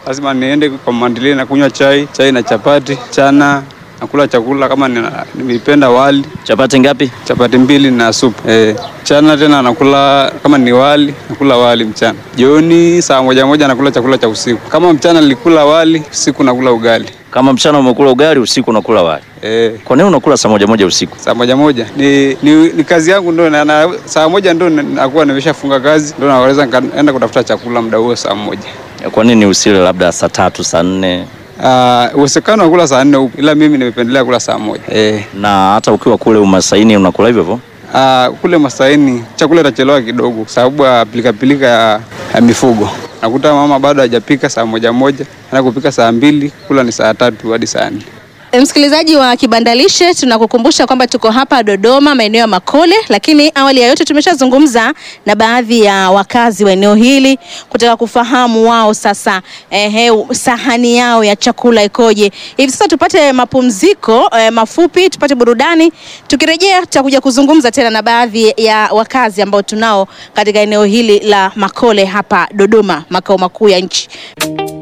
lazima niende kwa mandili na kunywa chai, chai na chapati. Mchana nakula chakula kama nina- nimependa wali, Chapati ngapi? chapati mbili na supu. Eh, mchana tena nakula kama ni wali, nakula wali mchana. Jioni saa moja moja nakula chakula cha usiku. Kama mchana nilikula wali, usiku nakula ugali. Kama mchana umekula ugali, usiku unakula wali. Eh, Kwa nini unakula saa moja moja usiku? saa moja moja ni, ni, ni kazi yangu ndo na, na, saa moja ndo nakuwa nimeshafunga kazi ndo naweza nikaenda kutafuta chakula muda huo saa moja. Kwa nini usile labda saa tatu, saa nne? Ah, uwezekano wa kula saa nne upo, ila mimi nimependelea kula saa moja. Eh, Na hata ukiwa kule umasaini unakula hivyo hivyo? ah, kule Masaini chakula itachelewa kidogo kwa sababu ya pilikapilika ya, ya mifugo. Nakuta mama bado hajapika saa moja moja, ana kupika saa mbili, kula ni saa tatu hadi saa nne. Msikilizaji wa Kibandalishe, tunakukumbusha kwamba tuko hapa Dodoma, maeneo ya Makole, lakini awali ya yote tumeshazungumza na baadhi ya wakazi wa eneo hili kutaka kufahamu wao sasa, ehe, sahani yao ya chakula ikoje. Hivi sasa tupate mapumziko eh, mafupi, tupate burudani. Tukirejea tutakuja kuzungumza tena na baadhi ya wakazi ambao tunao katika eneo hili la Makole hapa Dodoma, makao makuu ya nchi.